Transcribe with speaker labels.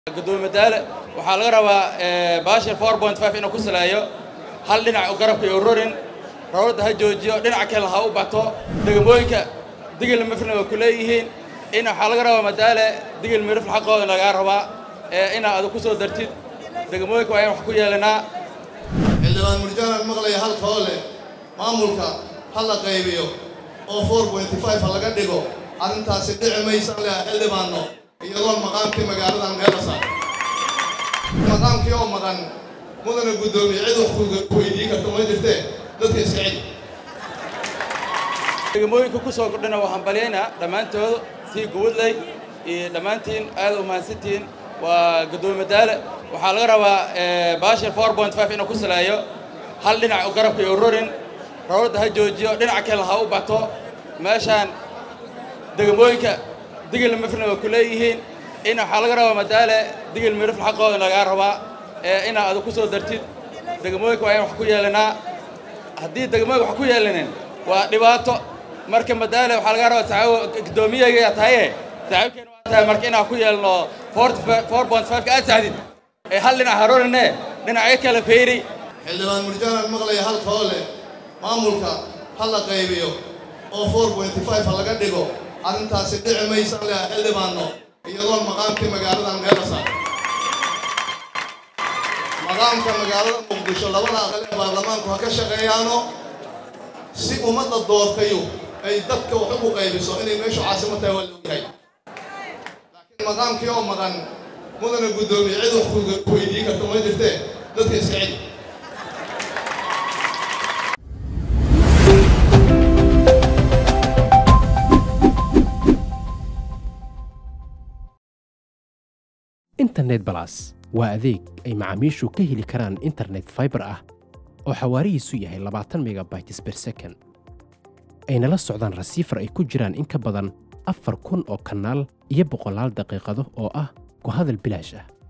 Speaker 1: gudoomiye madaale waxaa laga rabaa baashir four point five inuu ku saleeyo hal dhinac u garabka iyo rorin rawladda ha joojiyo dhinaca kale ha u bato degmooyinka digil mifrina way ku leeyihiin in waxaa laga rabaa madaale digil mirifl xaqooda lagaa rabaa inaa adu ku soo dartid degmooyinka waa in wax ku yeelanaa
Speaker 2: xildhibaan murjaanan maqlaya halka oo leh maamulka ha la qaybiyo oo four pointy five ha laga dhigo arrintaasi dhici maysan leh xildhibaanno iyadoon maqaamkii magaaladan meela saar maqaamkii oo maqan mudana guddoomiye cid wax ku weydiin karta ma jirtee dadka iska celi
Speaker 1: degmooyinka ku soo kordhina waxaan balyaynaa dhammaantooda sii gubadley iyo dhammaantiin aad u mahadsantihiin waa gudoomiye madaale waxaa laga rabaa baashir four point five inuu ku saleeyo hal dhinac u garabka iyo rorin rawladda ha joojiyo dhinaca kale ha u bato meeshaan degmooyinka digil mifrina way ku leeyihiin in waxaa laga rabaa madaale digil mirifl xaqooda lagaa rabaa inaa adu ku soo dartid degmooyinka waa in wax ku yeelanaa haddii degmooyinka wax ku yeelanin waa dhibaato marka madaale waxaa laga rabaa saxaabo guddoomiyaga tahaye saaxiibkeena waa tahay marka inaan ku yeelno four point five ka aad saxdid ee hal dhinac harorine dhinacyo kale feyri
Speaker 2: xildhibaan murjaanan maqlaya halka oo leh maamulka ha la qaybiyo oo four pointy five ha laga dhigo arrintaasi dhici maysan leh xildhibaanno iyadoon maqaamkii magaaladan meela saar maqaamka magaalada muqdisho labada aqal ee baarlamaanku ha ka shaqeeyaano si ummadda doortayu ay dadka wax ugu qaybiso inay meeshu caasimo tahay waa laogyahay laakiin maqaamkii oo maqan mudana guddoomiye cid wax ku weydiin karta ma jirtee dadka iska celi
Speaker 3: internet balas waa adeeg ay macaamiishu ka heli karaan internet faibar ah oo xawaarihiisu yahay labaatan megabytes ber second ayna la socdaan rasiifar ay ku jiraan in ka badan afar kun oo kanaal iyo boqolaal daqiiqado oo ah ku hadal bilaash ah